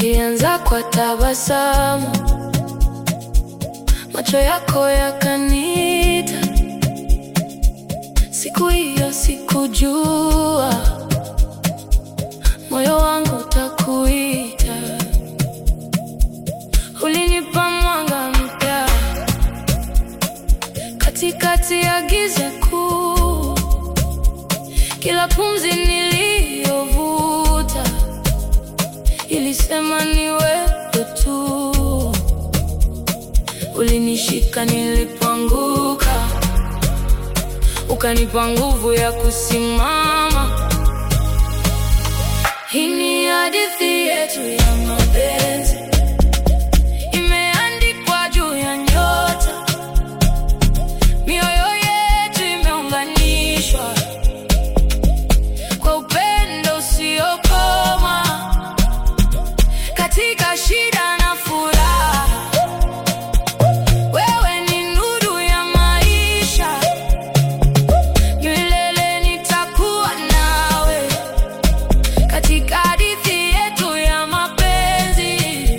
Ilianza kwa tabasamu, macho yako yakaniita. Siku hiyo sikujua moyo wangu utakuita. Ulinipa mwanga mpya katikati ya giza kuu. Kila pumzi niliyovuta ilisema ni wewe tu. Ulinishika nilipoanguka, ukanipa nguvu ya kusimama. Hii ni hadithi yetu ya mapenzi, imeandikwa juu ya nyota. Mioyo yetu imeunganishwa kwa upendo usiokoma, katika shida na furaha. Wewe ni nuru ya maisha, milele nitakuwa nawe katika hadithi yetu ya mapenzi.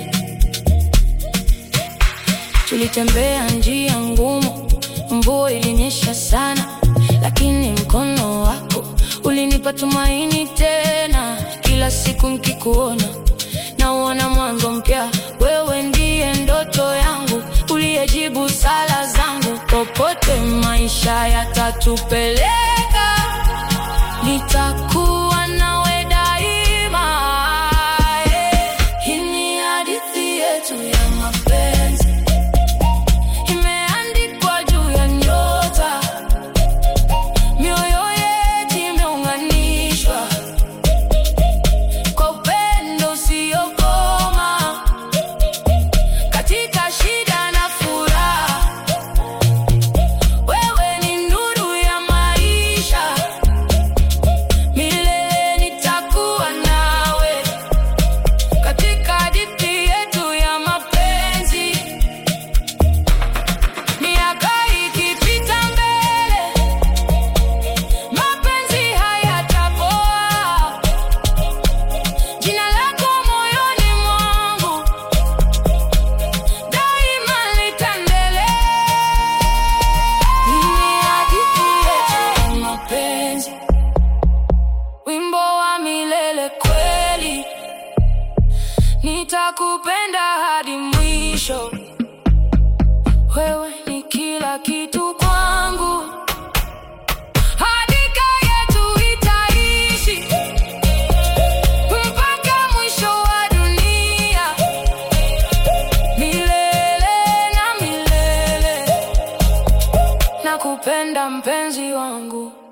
Tulitembea njia ngumu, mvua ilinyesha sana, lakini mkono wako ulinipa tumaini tena. Kila siku nikikuona nauona mwanzo mpya. Wewe ndiye ndoto yangu, uliyejibu sala zangu. Popote maisha yatatupeleka, nitakuwa nawe daima. Yeah. Hii ni hadithi yetu ya mapenzi imeandikwa juu ya nyota, mioyo yetu imeunganishwa kwa upendo usiokoma, katika shida na furaha. Wewe ni nuru ya maisha, milele nitakuwa nawe katika hadithi yetu ya mapenzi. Miaka ikipita mbele, mapenzi hayatapoa. Jina lako moyoni mwangu daima litaendelea. Hii ni hadithi yetu ya mapenzi, wimbo wa milele kweli. Nitakupenda hadi mwisho. Wewe ni kila kitu kwangu, hakika yetu itaishi mpaka mwisho wa dunia, milele na milele. Nakupenda mpenzi wangu.